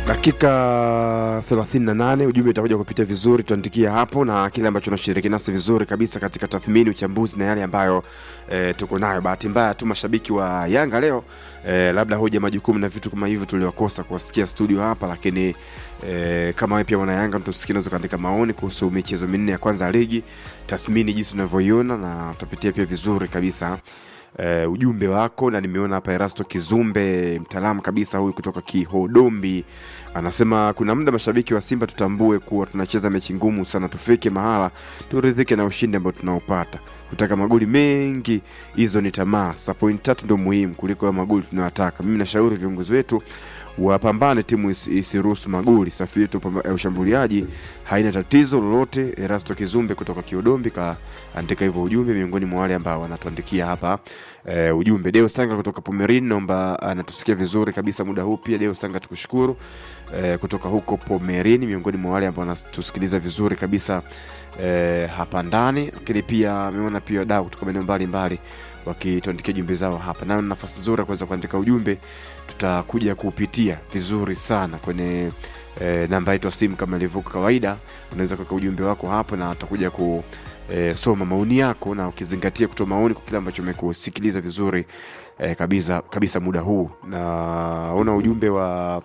dakika 38 ujumbe utakuja kupitia vizuri tuandikia hapo na kile ambacho unashiriki nasi vizuri kabisa katika tathmini uchambuzi na yale ambayo e, tuko nayo bahati mbaya tu mashabiki wa yanga leo e, labda hoja majukumu na vitu kama hivyo tuliokosa kuwasikia studio hapa lakini e, kama wewe pia mwana yanga tusikie unaweza kuandika maoni kuhusu michezo minne ya kwanza ya ligi tathmini jinsi unavyoiona na tutapitia pia vizuri kabisa uh, ujumbe wako na nimeona hapa Erasto Kizumbe mtaalamu kabisa huyu kutoka Kihodombi anasema kuna muda mashabiki wa Simba tutambue kuwa tunacheza mechi ngumu sana, tufike mahala turidhike na ushindi ambao tunaopata. Kutaka magoli mengi, hizo ni tamaa. Sa point tatu ndio muhimu kuliko ya magoli tunayotaka. Mimi nashauri viongozi wetu wapambane, timu isi- isiruhusu magoli. Safu yetu pamba- ya ushambuliaji haina tatizo lolote. Erasto Kizumbe kutoka Kiodombi kaandika hivyo ujumbe, miongoni mwa wale ambao wanatuandikia hapa e, ujumbe. Deo Sanga kutoka Pomerin, naomba anatusikia vizuri kabisa muda huu. Pia Deo Sanga tukushukuru e, kutoka huko Pomerin, miongoni mwa wale ambao wanatusikiliza vizuri kabisa e, hapa ndani, lakini pia ameona pia wadau kutoka maeneo mbalimbali wakituandikia jumbe zao hapa, nayo ni nafasi nzuri ya kuweza kuandika ujumbe, tutakuja kupitia vizuri sana kwenye e, namba yetu ya simu kama ilivyo kawaida. Unaweza kuweka ujumbe wako hapo na tutakuja ku e, soma maoni yako na ukizingatia kutoa maoni kwa kile ambacho umekusikiliza vizuri e, kabisa kabisa muda huu. Naona ujumbe wa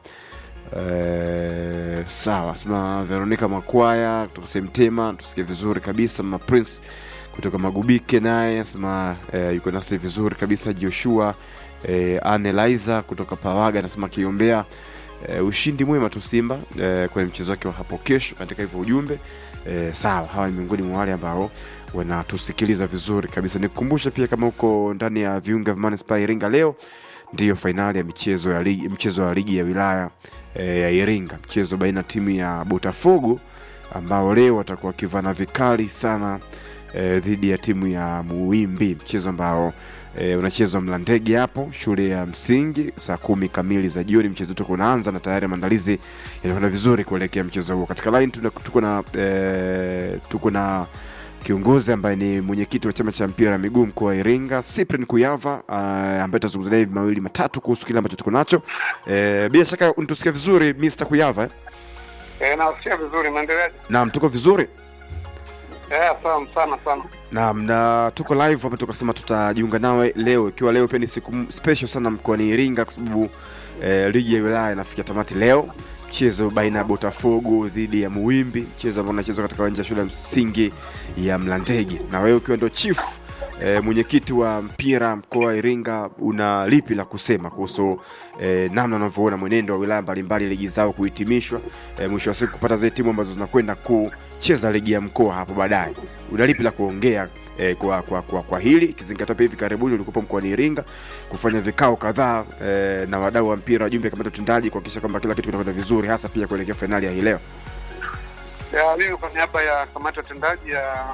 e, sawa sema Veronica Makwaya kutoka Semtema, tusikie vizuri kabisa. Mama Prince kutoka Magubike naye asema e, yuko nasi vizuri kabisa. Joshua e, Aneliza kutoka Pawaga anasema akiombea e, ushindi mwema tu Simba e, kwenye mchezo wake wa hapo kesho. Katika hivyo ujumbe e, sawa, hawa ni miongoni mwa wale ambao wanatusikiliza vizuri kabisa. Nikukumbusha pia kama uko ndani ya viunga vya Manispaa ya Iringa, leo ndiyo fainali ya michezo ya ligi, mchezo wa ligi ya wilaya e, ya Iringa, mchezo baina ya timu ya Botafogo ambao leo watakuwa wakivana vikali sana e, dhidi ya timu ya Muwimbi, mchezo ambao e, unachezwa Mlandege hapo shule ya msingi saa kumi kamili za jioni. Mchezo wetu unaanza na tayari maandalizi yanakwenda vizuri kuelekea mchezo huo. Katika line tuna- tuko na e, tuko na kiongozi ambaye ni mwenyekiti wa chama cha mpira wa miguu mkoa wa Iringa, Cyprian Kuyava uh, ambaye tutazungumza naye mawili matatu kuhusu kile ambacho tuko nacho. E, bila shaka unatusikia vizuri Mr. Kuyava eh? Eh, nawasikia vizuri, maendeleaje? Naam, tuko vizuri. Eh, sana sana sana. Naam, na tuko live hapa, tukasema tutajiunga nawe leo, ikiwa leo pia ni siku m- special sana mkoani Iringa kwa sababu eh, ligi ya wilaya inafikia tamati leo, mchezo baina ya Botafogo dhidi ya Muwimbi, mchezo ambao unachezwa katika uwanja wa shule ya msingi ya Mlandege, na wewe ukiwa ndio chief E, mwenyekiti wa mpira mkoa wa Iringa, una lipi la kusema kuhusu e, namna unavyoona mwenendo wa wilaya mbalimbali ligi zao kuhitimishwa, e, mwisho wa siku kupata zile timu ambazo zinakwenda kucheza ligi ya mkoa hapo baadaye? Una lipi la kuongea e, kwa, kwa, kwa, kwa hili ikizingatia pia hivi karibuni ulikuwa mkoani Iringa kufanya vikao kadhaa e, na wadau wa mpira, wajumbe kamati ya utendaji kuhakikisha kwamba kila kitu kinakwenda vizuri, hasa pia kuelekea fainali ya hii leo. Ya, mimi kwa niaba ya kamati ya utendaji ya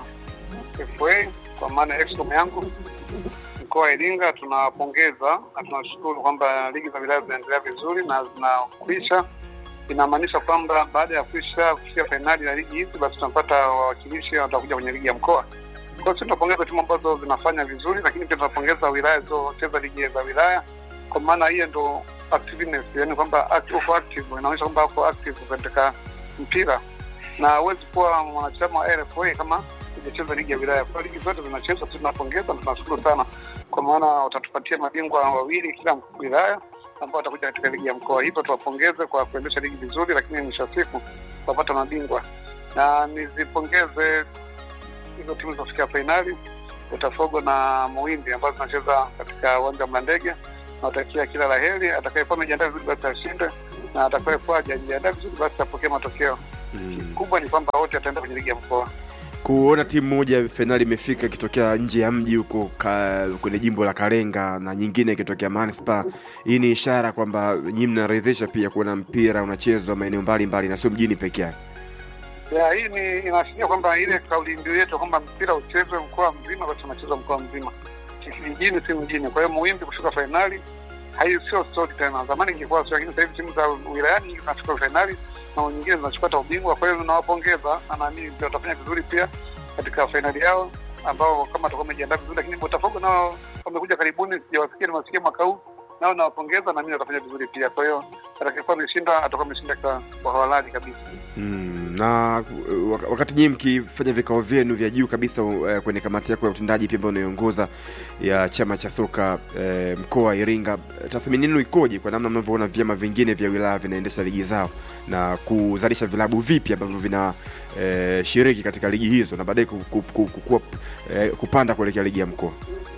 FA kwa maana ya excom yangu mkoa wa Iringa tunawapongeza na tunashukuru kwamba ligi za wilaya zinaendelea vizuri na zinakwisha. Inamaanisha kwamba baada ya kuisha kufikia fainali ya ligi hizi, basi tunapata wawakilishi watakuja kwenye ligi ya mkoa. Kwa hiyo sisi tunapongeza timu ambazo zinafanya vizuri, lakini pia tunapongeza wilaya zilizocheza ligi za wilaya, kwa maana hiyo ndo activeness, yani kwamba act- uko active, inaonyesha kwamba uko active katika mpira na huwezi kuwa mwanachama wa RFA kama hujacheza ligi ya wilaya. Kwa hiyo ligi zote zinachezwa, sisi tunapongeza na tunashukuru sana, kwa maana watatupatia mabingwa wawili kila wilaya ambao watakuja katika ligi ya mkoa. Hivyo tuwapongeze kwa kuendesha ligi vizuri, lakini mwisho wa siku wapata mabingwa, na nizipongeze hizo timu zilizofikia fainali Botafogo na Muwimbi ambazo zinacheza katika uwanja wa Mlandege. Nawatakia kila la heri. Atakayekuwa amejiandaa vizuri basi ashinde, na atakayekuwa hajajiandaa vizuri basi apokee matokeo Mm. kubwa ni kwamba wote wataenda kwenye ligi ya mkoa. kuona timu moja fainali imefika ikitokea nje ya mji huko ka, kwenye jimbo la Karenga na nyingine ikitokea Manispaa. Hii ni ishara kwamba nyinyi mnaridhisha pia kuona mpira unachezwa maeneo mbalimbali na sio mjini peke yake. Ya, hii ni inaashiria kwamba ile kauli mbiu yetu kwamba mpira uchezwe mkoa mzima, basi unachezwa mkoa mzima, si kijijini, si mjini. Kwa hiyo Muwimbi kushuka fainali hai sio story tena. Zamani ingekuwa sio, lakini sasa hivi timu za wilayani nyingi zinachukua fainali na nyingine zinachukua hata ubingwa. Kwa hiyo nawapongeza na naamini pia watafanya vizuri pia katika fainali yao, ambao kama watakuwa wamejiandaa vizuri, lakini Botafogo nao wamekuja karibuni, sijawasikia, nimewasikia mwaka huu nao nawapongeza, na mimi watafanya vizuri pia. Kwa hiyo atakayekuwa ameshinda atakuwa ameshinda kwa kwa halali kabisa. Mm, na uh, wak- wakati nyinyi mkifanya vikao vyenu vya juu kabisa uh, kwenye kamati yako ya utendaji pia ambayo unaiongoza ya chama cha soka uh, mkoa wa Iringa, tathmini yenu ikoje kwa namna mnavyoona vyama vingine vya wilaya vinaendesha ligi zao na kuzalisha vilabu vipi ambavyo vina uh, shiriki katika ligi hizo na baadaye ku, ku, ku, ku, ku, uh, kupanda kuelekea ligi ya mkoa?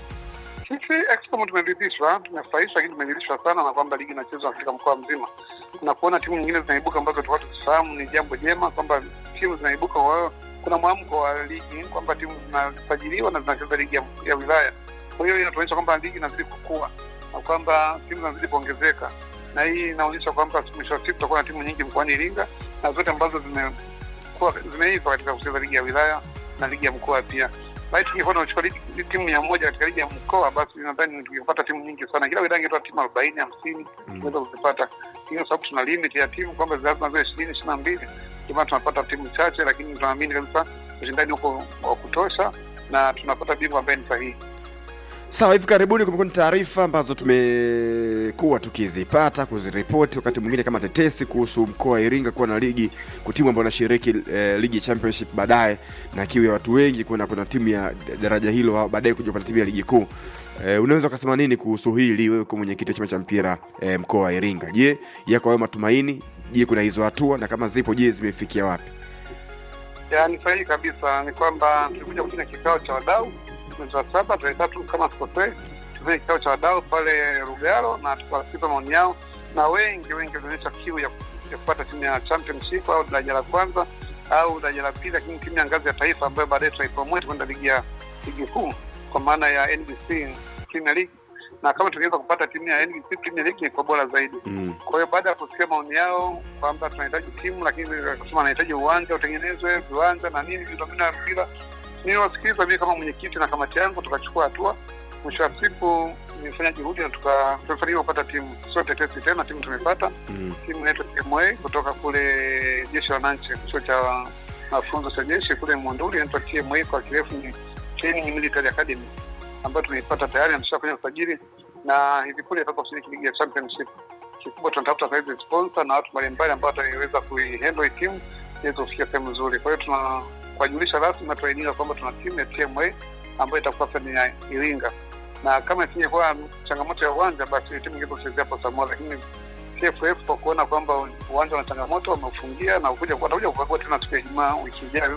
Sisi Excom tumeridhishwa, tumefurahishwa, lakini tumeridhishwa sana na kwamba ligi inachezwa katika mkoa mzima na kuona timu nyingine zinaibuka ambazo tulikuwa tukifahamu ni jambo jema, kwamba timu zinaibuka. Kwa hiyo kuna mwamko wa ligi kwamba timu zinasajiliwa na zinacheza ligi ya, ya wilaya. Kwa hiyo inatuonyesha kwamba ligi inazidi kukua na kwamba timu zinazidi kuongezeka, na hii inaonyesha kwamba mwisho wa siku tutakuwa na timu nyingi mkoani Iringa na zote ambazo zimekuwa zimeiva katika kucheza ligi ya wilaya na ligi ya mkoa pia. Basi tungekuwa tunachukua ligi- timu mia moja katika ligi ya mkoa, basi nadhani tungepata timu nyingi sana. Kila wilaya ingetoa timu arobaini hamsini tunaweza kuzipata, lakini kwa sababu tuna limit ya timu kwamba lazima ziwe ishirini ishirini na mbili ndio maana tunapata timu chache, lakini tunaamini kabisa ushindani huko wa kutosha na tunapata bingwa ambaye ni sahihi. Sawa, hivi karibuni kumekuwa ni taarifa ambazo tumekuwa tukizipata kuziripoti, wakati mwingine kama tetesi kuhusu mkoa wa Iringa kuwa na ligi timu ambayo inashiriki eh, ligi ya championship baadaye na kiu ya watu wengi kuna kuna timu ya daraja hilo au baadaye kuja kupata timu ya ligi kuu. Eh, unaweza ukasema nini kuhusu hili wewe kama mwenyekiti wa chama cha mpira eh, mkoa wa Iringa? Je, yako hayo matumaini? Je, kuna hizo hatua na kama zipo, je, zimefikia wapi? Ya, ni sahihi kabisa. Ni kwamba tulikuja kufanya kikao cha wadau mwezi wa saba tarehe tatu kama sikosei, tufanye kikao cha wadau pale Rugalo na tukawasikiza maoni yao, na wengi wengi walionyesha kiu ya, ya kupata timu ya championship au daraja la kwanza au daraja la pili, lakini timu ya ngazi ya taifa ambayo baadaye tutaipromote kwenda ligi ya ligi kuu kwa maana ya NBC Premier League, na kama tungeweza kupata timu ya NBC Premier League ni kwa bora zaidi. Mm. Kwa hiyo baada ya kusikia maoni yao kwamba tunahitaji timu, lakini akasema anahitaji uwanja utengenezwe, viwanja na nini, miundombinu ya mpira. Niliwasikiliza mimi kama mwenyekiti na kamati yangu, tukachukua hatua. Mwisho wa siku nimefanya juhudi na tuka- tumefanikiwa kupata timu, sio tetesi tena, timu tumepata Mm. timu inaitwa TMA kutoka kule jeshi la wananchi, chuo cha mafunzo cha jeshi kule Monduli, inaitwa TMA kwa kirefu ni Training Military Academy, ambayo tumeipata tayari na tushafanya usajili na hivi punde itakuwa kushiriki ligi ya championship. Kikubwa tunatafuta saizi sponsor na watu mbalimbali ambao wataweza kuihandle hii timu iweze kufikia sehemu nzuri. Kwa hiyo tuna kuwajulisha rasmi na tuainika kwamba tuna timu ya TMA ambayo itakuwa sasa ni ya Iringa, na kama isingekuwa changamoto ya uwanja, basi timu ingeweza kuchezea hapo Samoa, lakini TFF kwa kuona kwamba uwanja una changamoto wameufungia na ukuja watakuja kukagua tena siku ya Ijumaa wiki ijayo,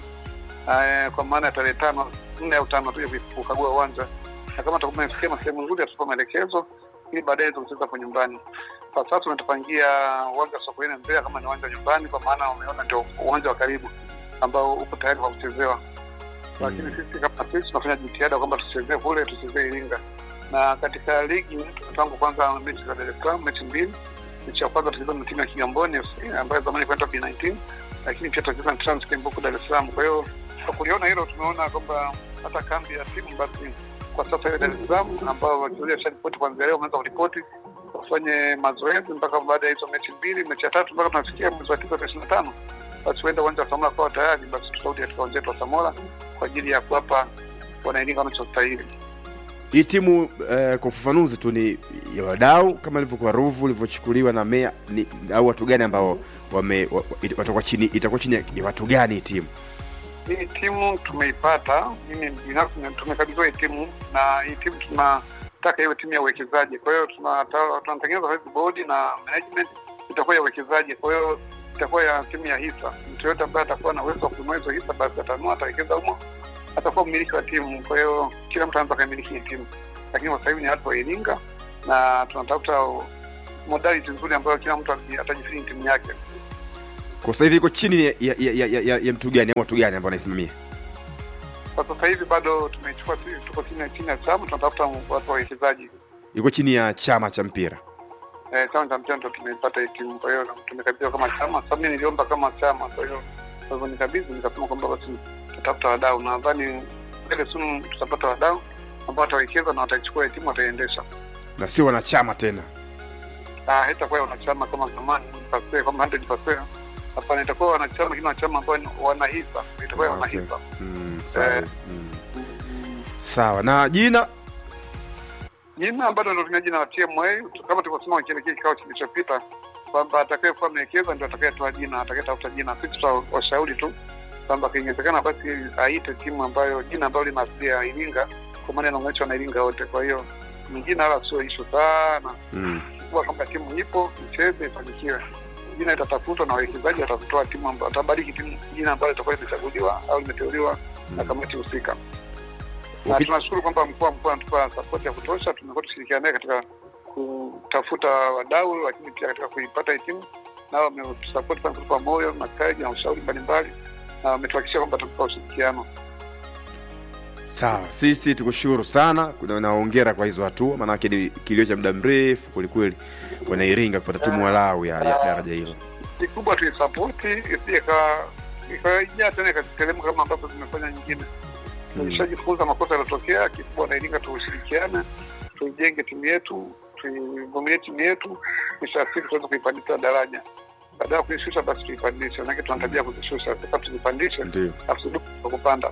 eh, kwa maana ya tarehe tano nne au tano tuje kukagua uwanja, na kama tutakuwa tumefikia sehemu nzuri, atatupa maelekezo ili baadaye tuweze kucheza kwa nyumbani. Kwa sasa tumetupangia uwanja wa Sokoine Mbeya kama ni uwanja wa nyumbani, kwa maana umeona ndio uwanja wa karibu ambao uko tayari kwa kuchezewa lakini sisi kama sisi tunafanya jitihada kwamba tuchezee kule, tuchezee Iringa. Na katika ligi tangu kwanza mechi za Dar es Salaam, mechi mbili. Mechi ya kwanza tucheza na timu ya Kigamboni FC ambayo zamani kwenda B19, lakini pia tutacheza na Transcamp huko Dar es Salaam. Kwa hiyo kwa kuliona hilo, tumeona kwamba hata kambi ya timu basi kwa sasa ile Dar es Salaam ambao wachezaji washaripoti kuanzia leo, wameanza kuripoti wafanye mazoezi mpaka baada ya hizo mechi mbili, mechi ya tatu mpaka tunafikia mwezi wa tisa tarehe ishirini na tano basi huenda uwanja wa Samora kwa tayari, basi tutarudi katika uwanja wetu wa Samora kwa ajili ya kuwapa wanairinga wanachostahili. Hii timu eh, kwa ufafanuzi tu ni ya wadau kama ilivyokuwa Ruvu ilivyochukuliwa na Mea ni, au watu gani ambao wame wa- wa- it- watakuwa chini itakuwa chini ya- ya watu gani hii timu? Hii timu tumeipata, mimi binafsi na- tumekabidhiwa hii timu, na hii timu tunataka iwe timu ya uwekezaji. Kwa hiyo tunata- tunatengeneza hizi bodi na management itakuwa ya uwekezaji, kwa hiyo itakuwa ya timu ya hisa. Mtu yoyote ambaye atakuwa na uwezo wa kununua hizo hisa, basi atanunua, atawekeza humo, atakuwa mmiliki wa timu. Kwa hiyo kila mtu anaweza kaimiliki hii timu, lakini kwa sasa hivi ni watu wa Iringa na tunatafuta modality nzuri ambayo kila mtu atajifini timu yake. Kwa sasa hivi iko chini ya, ya, ya, ya, ya, ya mtu gani au watu gani ambao wanaisimamia? Kwa sasa hivi bado tumechukua, tuko chini ya chini ya chama, tunatafuta watu wa wawekezaji Iko chini ya chama cha mpira. eh, chama cha mpira ndo tumepata hii timu, kwa hiyo tumekabidhiwa kama chama. Sasa mimi niliomba kama chama, kwa hiyo kwa hivyo nikabidhi, nikasema kwamba basi tutafuta wadau, na nadhani mbele soon tutapata wadau ambao watawekeza na wataichukua hii timu, wataiendesha. na sio wanachama tena. Ah, haitakuwa ya wanachama kama zamani pasee kama 100%. Hapana, itakuwa wanachama, lakini wanachama ambao ni wana hisa, itakuwa ya wana Okay. hisa. Mm, sawa. Eh. Mm. Sawa. Na jina Jina bado ndo tumia jina la TMA kama tulivyosema kile kile kikao kilichopita kwamba atakayekuwa amewekeza ndio atakayetoa jina, atakayetafuta jina. Sisi tutawashauri tu kwamba kiingezekana basi aite timu ambayo jina ambalo lina asili ya Iringa, kwa maana inaunganishwa na Iringa wote. Kwa hiyo ni jina, wala sio ishu sana mm. kuwa kwamba timu ipo icheze, ifanikiwe. Jina itatafutwa na wawekezaji watakutoa timu ambayo watabariki timu jina ambalo litakuwa limechaguliwa au limeteuliwa na kamati husika na Uki- tunashukuru kwamba mkuu wa mkoa anatupa sapoti ya kutosha. Tumekuwa tukishirikiana naye katika kutafuta wadau, lakini pia katika kuipata hii timu, nao wametusapoti sana, kutupa moyo na kaji na ushauri mbalimbali, na wametuhakikishia kwamba tutakupa ushirikiano. sawa sisi tukushukuru sana kuna- na hongera kwa hizo hatua maanake ni kilio cha muda mrefu kwelikweli wanairinga kupata timu walau ya, ya daraja hilo Kikubwa tuisapoti isije ika- ikaijaa tena ikateremka kama ambavyo zimefanya nyingine. Mm. Tulishajifunza makosa yaliyotokea. Kikubwa nairinga tuushirikiane, tuijenge timu yetu, tuivumilie timu yetu, mwisho wa siku tuweze kuipandisha daraja. Baada ya kuishusha, basi tuipandishe, manake tuna tabia ya kuzishusha. Sasa tuzipandishe, ndio alafu kwa kupanda.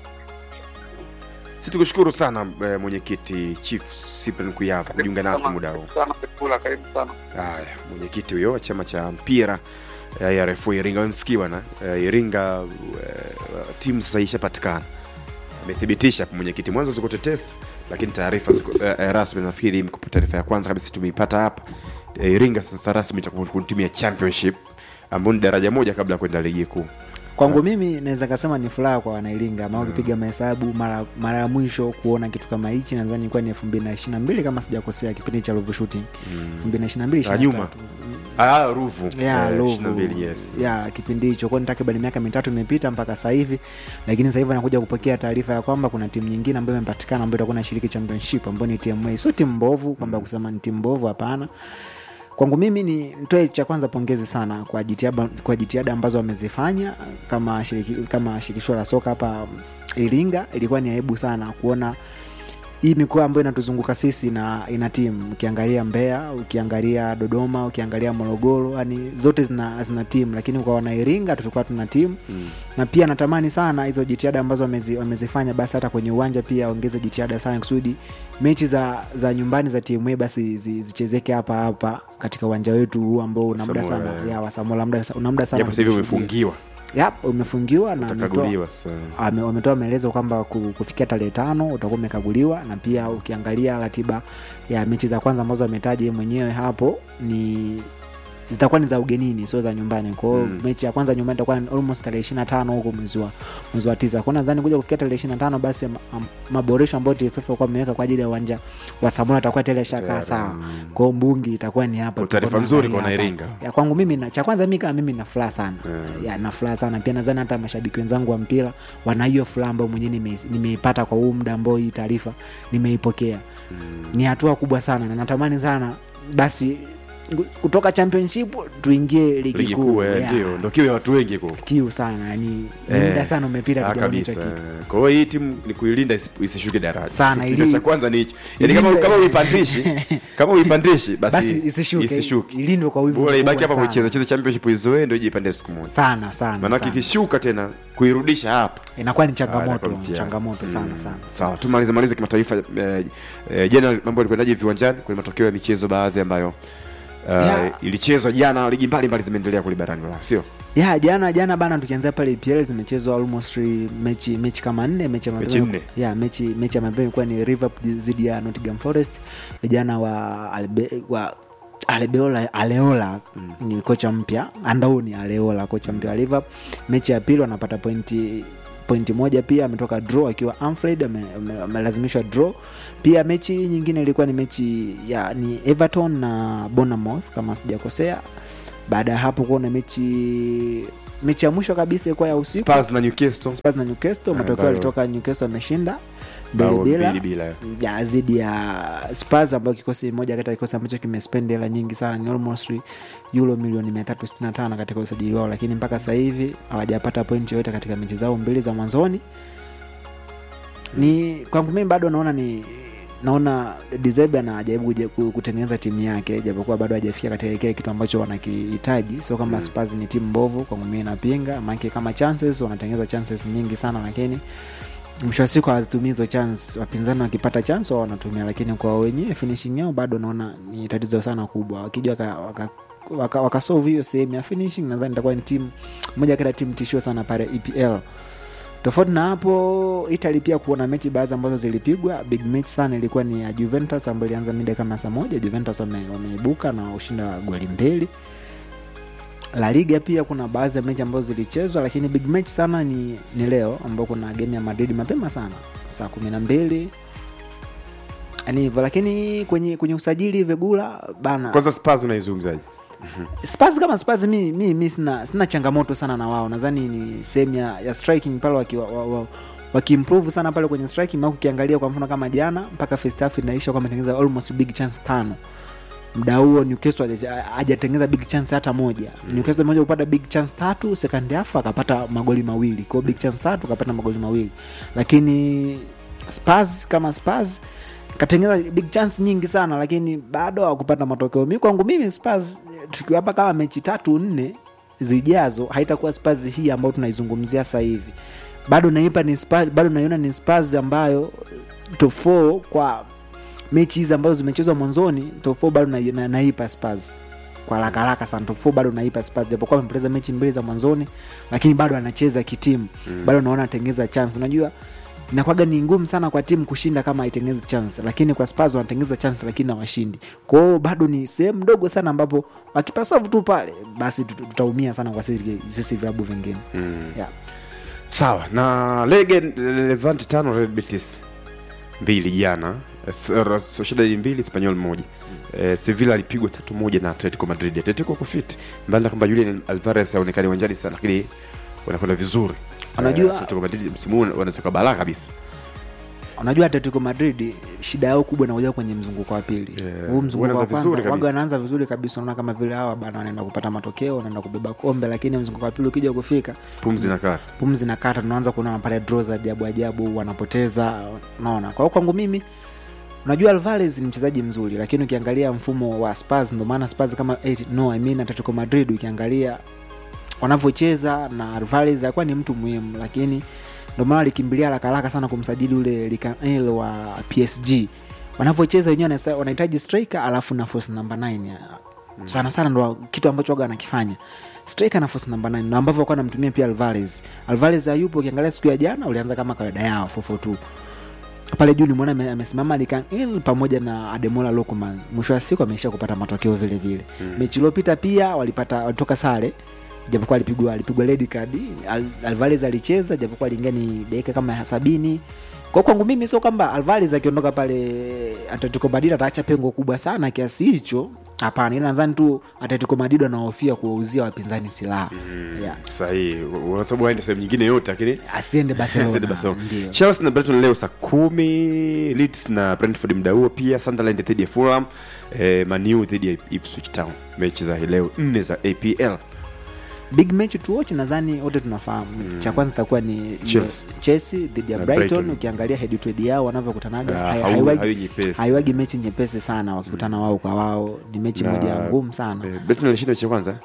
si tukushukuru sana eh, mwenyekiti chief Cyprian kuyava kujiunga nasi muda huu sana kula, karibu sana. haya mwenyekiti huyo wa chama cha mpira eh, ya refu iringa wemsikia bwana eh, iringa eh, timu sasa ishapatikana amethibitisha hapo mwenyekiti mwanzo ziko tetesi lakini taarifa ziko eh, eh, rasmi nafikiri mko- taarifa ya kwanza kabisa tumeipata hapa eh, iringa sasa rasmi itakuwa kuna timu ya championship ambayo ni daraja moja kabla ya kwenda ligi kuu kwangu mimi naweza kasema ni furaha kwa wanairinga maana ukipiga mahesabu mara mara ya mwisho kuona kitu kama hichi nadhani ilikuwa ni elfu mbili na ishiri na mbili kama sijakosea kipindi cha ruvu shooting elfu mbili na ishiri na mbili Ah, nyuma. ah, ruvu ya Eh, Ruvu 22, yes. ya kipindi hicho kwani takriban miaka mitatu imepita mpaka sasa hivi lakini sasa hivi anakuja kupokea taarifa ya kwamba kuna timu nyingine ambayo imepatikana ambayo itakuwa inashiriki championship ambayo ni TMA sio timu mbovu kwamba kusema ni timu mbovu hapana kwangu mimi ni nitoe cha kwanza pongezi sana kwa jitihada, kwa jitihada ambazo wamezifanya kama shiriki, kama shirikisho la soka hapa Iringa. Ilikuwa ni aibu sana kuona hii mikoa ambayo inatuzunguka sisi na ina timu ukiangalia Mbeya, ukiangalia Dodoma, ukiangalia Morogoro, yani zote zina, zina timu, lakini kwa wanairinga tulikuwa tuna timu Mm. na pia natamani sana hizo jitihada ambazo wamezi, wamezifanya basi hata kwenye uwanja pia ongeze jitihada sana kusudi mechi za za nyumbani za timu hii basi zi- zichezeke hapa hapa katika uwanja wetu huu ambao una muda Samoa, sana eh. ya wasamola muda una muda sana japo sasa hivi kushuhudia. umefungiwa Yap, umefungiwa na ametoa- utakaguliwa sasa ame- wametoa maelezo kwamba ku- kufikia tarehe tano utakuwa umekaguliwa na pia ukiangalia ratiba ya mechi za kwanza ambazo ametaja yeye mwenyewe hapo ni zitakuwa ni za ugenini sio za nyumbani kwao Mm. mechi ya kwanza nyumbani itakuwa ni almost tarehe ishiri na tano huko mwezi wa mwezi wa tisa kwao nadhani kuja kufikia tarehe ishiri na tano basi am- am- maboresho ambayo TFF walikuwa wameweka kwa ajili ya uwanja wa Samora atakuwa tele shakaa Tayari, sawa mm. kwao mbungi itakuwa ni hapa Kwa taarifa tutakuwa nzuri kwa tunaangalia Wanairinga. hapa. ya kwangu mimi na, cha kwanza mi kama mimi na furaha sana Mm. ya na furaha sana pia nadhani hata mashabiki wenzangu wa mpira wana hiyo furaha ambayo mwenyewe nime- nimeipata kwa huu muda ambao hii taarifa nimeipokea ni hatua kubwa sana na natamani sana basi ngu- kutoka championship tuingie ligi ligi kuu kuu eh, Yeah. ndio ndo kiu ya watu wengi ku kiu sana yani ni Eh, muda sana umepita Ah, tujaona hicho kabisa kitu kwa hiyo hii timu ni kuilinda isi- isishuke daraja Sana, Kitu ili- cha kwanza ni hicho yani kama ilindwe- kama uipandishi kama uipandishi basi, basi isishuke isishuke ilindwe kwa wivu bora ibaki mkubwa hapa sana. kucheza cheza championship izoee ndio ije ipande siku moja sana sana maanake sana. ikishuka tena kuirudisha hapa inakuwa ni Ah, changamoto inakuwa mtihani. changamoto sana Mm. sana sawa tumalize malize kimataifa eh, eh, jana mambo yalikwendaje viwanjani kwenye matokeo ya michezo baadhi ambayo Uh, Yeah. ilichezwa jana ligi mbalimbali zimeendelea kule barani Ulaya sio ya jana jana bana tukianzia pale EPL zimechezwa almost mechi mechi kama nne mechi ya Mechi mapema- nne. ya mechi mechi ya mapema ilikuwa ni Liverpool dhidi ya Nottingham Forest vijana wa Albe, wa Albeola Aleola ni kocha mpya Andauni Aleola kocha mpya wa Liverpool mechi ya pili wanapata pointi pointi moja pia ametoka draw akiwa Anfield ame- ame- amelazimishwa draw pia mechi nyingine ilikuwa ni mechi ya ni Everton na Bournemouth kama sijakosea baada ya hapo kuona mechi mechi ya mwisho kabisa ilikuwa ya usiku Spurs na Newcastle Spurs na Newcastle Ah, matokeo ambayo- yalitoka Newcastle ameshinda mbili bao bila mbili bila ya zidi ya Spurs ambayo kikosi moja kati ya kikosi ambacho kimespend hela nyingi sana ni almost euro milioni 365 katika usajili wao, lakini mpaka sasa hivi hawajapata pointi yoyote katika mechi zao mbili za mwanzoni. Ni kwangu mimi bado naona ni naona Deserbi anajaribu kuja- ku- kutengeneza timu yake japokuwa bado hajafikia katika kile kitu ambacho wanakihitaji. Sio kama Mm. Spurs ni timu mbovu, kwangu mimi napinga, maana kama chances wanatengeneza chances nyingi sana, lakini mwisho wa siku hawazitumii hizo chance. Wapinzani wakipata chance wao wanatumia, lakini kwa wenyewe finishing yao bado naona ni tatizo sana kubwa. Wakija waka, waka waka, wakasolve hiyo sehemu ya finishing nadhani itakuwa ni timu moja kati ya timu tishio sana pale epl tofauti na hapo italy pia kuona mechi baadhi ambazo zilipigwa big match sana ilikuwa ni ya juventus ambayo ilianza mida kama saa moja juventus wame- wameibuka na ushinda wa goli mbili la liga pia kuna baadhi ya mechi ambazo zilichezwa lakini big match sana ni, ni leo ambao kuna game ya madrid mapema sana saa kumi na mbili ni hivyo lakini kwenye kwenye usajili vegula bana kwanza spurs unaizungumzaji Spurs kama Spurs mi, mi, mi sina, sina changamoto sana na wao nadhani ni sehemu ya, ya striking pale waki, wa, wa, wa, wakiimprove sana pale kwenye striking maana ukiangalia kwa mfano kama jana mpaka first half inaisha kwa ametengeneza almost big chance tano mda huo Newcastle haja- hajatengeneza big chance hata moja Newcastle moja kupata big chance tatu second half akapata magoli mawili kwa hiyo big chance tatu akapata magoli mawili lakini Spurs kama Spurs katengeneza big chance nyingi sana lakini bado hawakupata matokeo mi kwangu mimi Spurs tukiwapa kama mechi tatu nne zijazo haitakuwa Spurs hii ambayo tunaizungumzia sasa hivi bado naipa ni Spurs, bado naiona ni Spurs ambayo top 4 kwa mechi hizi ambazo zimechezwa mwanzoni top 4 bado na, na, naipa Spurs kwa haraka haraka sana top 4 bado naipa Spurs japokuwa amepoteza mechi mbili za mwanzoni lakini bado anacheza kitimu mm. bado naona atengeza chance unajua inakwaga ni ngumu sana kwa timu kushinda kama haitengenezi chance lakini kwa Spurs wanatengeza chance lakini hawashindi kwao bado ni sehemu ndogo sana ambapo wakipasavu tu pale basi tut- tutaumia sana kwa sisi, sisi vilabu vingine mm. yeah. sawa na lege levante tano red betis mbili jana S- sociedad mbili spanyol moja Eh, sevilla alipigwa tatu moja na atletico madrid atletico kufit mbali na kwamba julian alvarez aonekani uwanjani sana lakini wanakwenda vizuri Unajua- Eh, atletico madrid msimu huu wanatoka balaa kabisa unajua atletico madrid shida yao kubwa inakuja kwenye mzunguko wa pili Yeah. huu mzunguko wa Wanaanza kwanza vizuri kabisa. waga wanaanza vizuri kabisa unaona kama vile hawa bana wanaenda kupata matokeo wanaenda kubeba kombe lakini mzunguko wa pili ukija kufika pumzi na kata pumzi na kata tunaanza kuona pale draw za ajabu ajabu wanapoteza unaona kwa hiyo kwangu mimi unajua alvarez ni mchezaji mzuri lakini ukiangalia mfumo wa spurs ndio maana spurs kama eh, no I mean atletico madrid ukiangalia wanavyocheza na alvarez alikuwa ni mtu muhimu lakini ndio maana alikimbilia haraka haraka sana kumsajili ule likanel wa psg wanavyocheza wenyewe wanasta- wanahitaji striker alafu na force number 9 sana sana ndo kitu ambacho waga anakifanya striker na force number 9 ndo ambavyo walikuwa anamtumia pia alvarez alvarez hayupo ukiangalia siku ya jana ulianza kama kawaida yao 442 pale juu nimeona ame- amesimama likanil pamoja na ademola lokman mwisho wa siku ameisha kupata matokeo vile vile mm. mechi iliopita pia walipata walitoka sare japokuwa alipigwa alipigwa red card Al, alvarez alicheza japokuwa aliingia ni dakika kama ya sabini kwa kwangu mimi sio kwamba alvarez akiondoka pale atletico madrid ataacha pengo kubwa sana kiasi hicho hapana ila nadhani tu atletico madrid wanahofia kuwauzia wapinzani silaha mm. yeah. sahihi kwa sababu waende sehemu nyingine yote lakini asiende barcelona Asante Barcelona. ndio chelsea na brighton leo saa kumi leeds na brentford mda huo pia sunderland dhidi ya fulham eh, manu dhidi ya ipswich town mechi za hii leo nne za apl big match to watch nadhani wote tunafahamu mm. cha kwanza itakuwa ni Chelsea. chelsea dhidi ya Na brighton, Brighton. ukiangalia head to head yao wanavyokutanaga Ah, hai- hau- haiwagi- hawi nyepesi. haiwagi mechi nyepesi sana wakikutana wao kwa wao ni mechi Na- moja ngumu sana eh, brighton alishinda mechi ya kwanza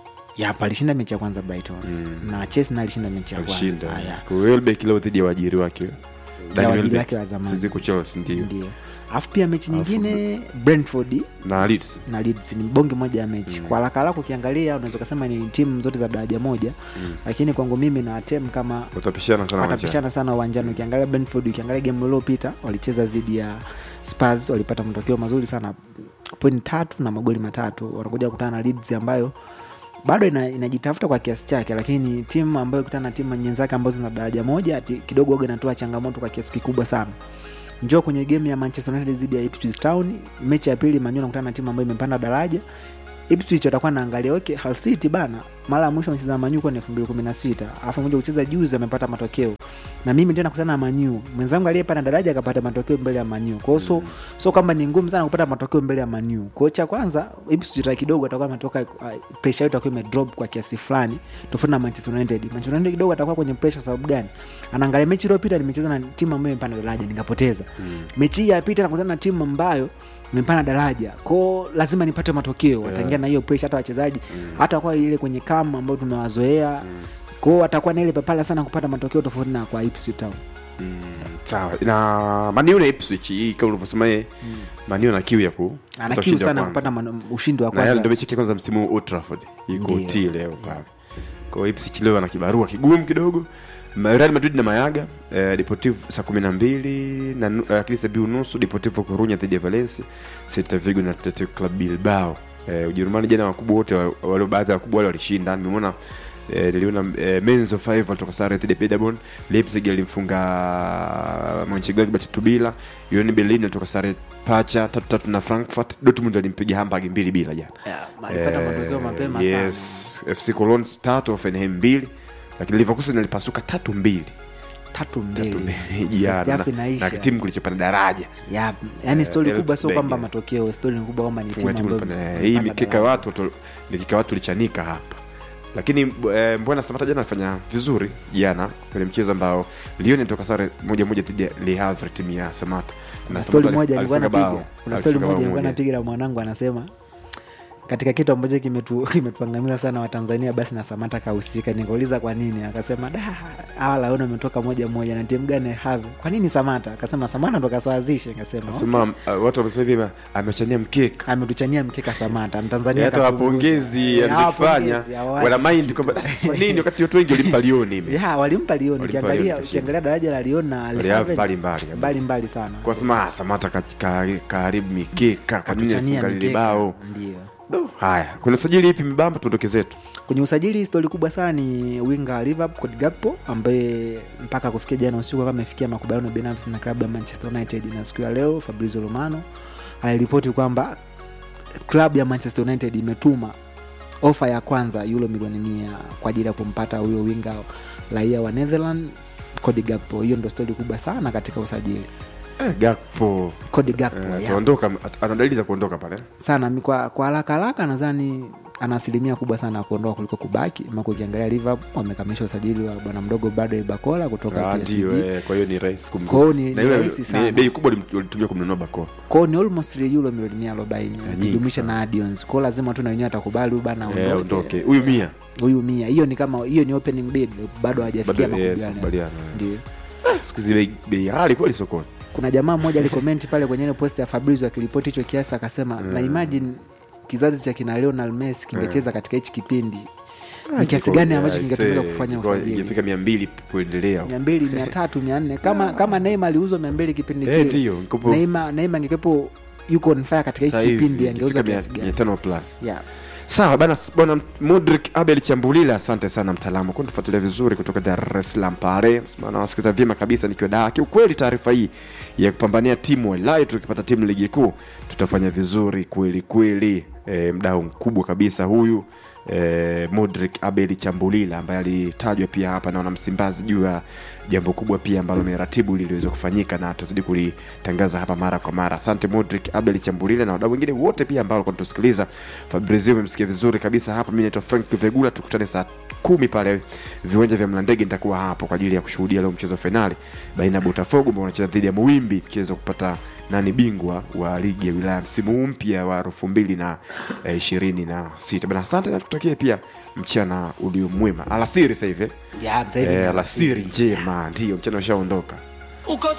yap alishinda mechi ya kwanza brighton na chelsea na alishinda mechi ya alishinda kwanza ya. Kwa hiyo Welbeck leo dhidi ya waajiri wake Danny waajiri Welbeck. wake wa zamani. Sisi kwa chelsea ndio ndio alafu pia mechi Alafu- nyingine brentford na leeds na Leeds ni bonge moja ya mechi mm. kwa haraka haraka ukiangalia unaweza ukasema ni timu zote za daraja moja mm. lakini kwangu mimi na tem kama watapishana sana uwanjani. watapishana sana uwanjani ukiangalia Brentford ukiangalia game iliopita walicheza dhidi ya Spurs walipata matokeo mazuri sana point tatu na magoli matatu wanakuja kukutana na Leeds ambayo bado ina, inajitafuta kwa kiasi chake lakini ni timu ambayo kutana na timu nyenzake ambazo zina daraja moja ati- kidogo waga inatoa changamoto kwa kiasi kikubwa sana njoo kwenye game ya manchester united dhidi ya ipswich town mechi ya pili manu anakutana na timu ambayo imepanda daraja ipswich watakuwa naangalia okay Hull city bana mara ya mwisho amecheza na manyu kwa ni 2016 alafu moja kucheza juzi amepata matokeo na mimi tena kutana na manyu mwenzangu aliyepanda daraja akapata matokeo mbele ya manyu kwa hiyo so, so kwamba ni ngumu sana kupata matokeo mbele ya manyu kwa hiyo cha kwanza ipswich ta kidogo atakuwa ametoka uh, pressure yetu itakuwa imedrop kwa kiasi fulani tofauti na manchester united manchester united kidogo atakuwa kwenye pressure kwa sababu gani anaangalia mechi iliyopita nimecheza na timu ambayo imepanda daraja nikapoteza mm. mechi hii ya pita nakutana na timu ambayo imepanda daraja kwao lazima nipate matokeo wataingia na hiyo pressure hata wachezaji hata kwa ile kwenye kam ambayo tumewazoea kwao watakuwa na ile papala sana kupata matokeo tofauti na kwa Ipswich Town sawa na maniu na ipswich hii kama ulivyosema yeye maniu na kiu ya ku ana kupata kiu ushindi wa sana kwanza. kupata man- ushindi wa na yale ndio kwanza mechi yake ya kwanza msimu huu Old Trafford iko Ndio. ti leo pale kwa hiyo Ipswich leo ana kibarua kigumu kidogo Ma- Real Madrid na Mayaga eh, Deportivo saa kumi na mbili na nu- eh, Atletico Bilbao nusu Deportivo Coruña dhidi ya Valencia Celta Vigo na Athletic Club Bilbao eh, Ujerumani jana wakubwa wote wa- wale baadhi ya wakubwa wale walishinda nimeona eh, niliona eh, Menzo 5 walitoka sare dhidi ya Paderborn Leipzig alimfunga Mönchengladbach tatu bila Union Berlin alitoka sare pacha tatu tatu na Frankfurt Dortmund alimpiga Hamburg mbili bila jana Yeah, alipata Eh, matokeo mapema yes. FC Cologne tatu Hoffenheim mbili lakini Leverkusen alipasuka tatu mbili tatu Tatu mbili mbili First jana half na, inaisha. na kitimu kilichopanda daraja Yeah, yani stori Eh, kubwa sio Elfsberg, kwamba yeah. matokeo stori ni kubwa kwamba ni Funga timu timu ambayo ilipanda- hii imepanda mikeka daraja. watu tu- mikeka watu lichanika hapa lakini eh, mbwana samata jana alifanya vizuri jana kwenye mchezo ambao Lyon toka sare moja moja dhidi ya Le Havre timu ya samata kuna Na stori Samatta moja nilikuwa alifunga napiga bao. kuna stori Alifunga moja bao nilikuwa napiga na mwanangu anasema katika kitu ambacho kimetu- kimetuangamiza sana watanzania basi na samata kahusika nikauliza kwa nini akasema da hawa laona ametoka moja moja na timu gani have kwa nini samata akasema samata ndo kasawazishe akasema Sema uh, watu wamesema hivi amechania mkeka ametuchania mkeka samata mtanzania hata kapunguza. wapongezi Eh, alichokifanya hawapongezi, hawawachi wana mind kitu. kwamba kwa nini wakati watu wengi walimpa Lyon ime ya walimpa Lyon Walimpa ukiangalia Lyon, ukiangalia daraja la Lyon na Le Wale Havre, mbali mbali kabisa. mbali mbali sana kwa sema ah, Samata ka- ka- kaharibu mikeka kwa nini Katuchania alifunga lile mikeka. bao ndio Do, haya kuna usajili ipi mbamba tuondoke zetu kwenye usajili histori kubwa sana ni winga wa Liverpool Cody Gakpo ambaye mpaka kufikia jana usiku kama amefikia makubaliano binafsi na klabu ya Manchester United na siku ya leo Fabrizio Romano aliripoti kwamba klabu ya Manchester United imetuma ofa ya kwanza euro milioni mia kwa ajili ya kumpata huyo winga raia wa Netherland Cody Gakpo. Hiyo ndo stori kubwa sana katika usajili. eh, Gakpo Cody Gakpo eh, yeah. ataondoka ana dalili za kuondoka pale sana mi- kwa kwa haraka haraka nadhani ana asilimia kubwa sana ya kuondoka kuliko kubaki maka ukiangalia liverpool wamekamilisha usajili wa bwana mdogo bado bakola kutoka Ah, PSG. ndio eh, kwa hiyo ni rahisi kumnunua. Kwa hiyo ni- Na ni ile- rahisi ni sana. bei kubwa walim- walitumia kumnunua Bakora kwao ni almost euro milioni mia arobaini nyingi ukijumlisha sana. na adions kwao lazima tu na wenyewe atakubali huyu bana eh, aondoke. ondoke huyu mia huyu mia hiyo ni kama hiyo ni opening bid bado hawajafikia Bado, yes, makubaliano makubaliano, eh. ndio Ah, siku hizi bei- bei ghali kweli sokoni kuna jamaa mmoja alikomenti pale kwenye ile post ya Fabrizio akiripoti hicho kiasi akasema na imagine kizazi cha kina Lionel Messi kingecheza katika hichi kipindi ni kiasi gani ambacho kingetumika kufanya usajili ingefika mia mbili kuendelea mia mbili mia tatu mia nne kama kama Neymar aliuzwa mia mbili kipindi Eh, kile ndio, nikopo- Neymar Neymar angekuwepo yuko on fire katika Sasa hiki hivi kipindi angeuzwa ingefika kiasi mia- mia gani tano plus yeah. sawa bana bwana modric abel chambulila asante sana mtaalamu kwa tufuatilia vizuri kutoka dar es salaam pale nawasikiza vyema kabisa nikiwa daa kiukweli taarifa hii ya kupambania timu walai tukipata timu ligi kuu tutafanya vizuri kweli kweli e, mdau mkubwa kabisa huyu e, modric abel chambulila ambaye alitajwa pia hapa na wanamsimbazi juu ya jambo kubwa pia ambalo ameratibu ili liweze kufanyika na tutazidi kulitangaza hapa mara kwa mara asante modric abel chambulile na wadau wengine wote pia ambao walikuwa natusikiliza fabrizio umemsikia vizuri kabisa hapa mi naitwa frank vegula tukutane saa kumi pale viwanja vya mlandege nitakuwa hapo kwa ajili ya kushuhudia leo mchezo wa fainali baina ya botafogo ambao wanacheza dhidi ya muwimbi mchezo wa kupata nani bingwa wa ligi ya wilaya msimu huu mpya wa elfu mbili na eh, ishirini na sita bana asante na tukutakie pia mchana ulio mwema alasiri sasa hivi eh? Yeah, sasa hivi ni eh, alasiri. alasiri njema ndio mchana ushaondoka uko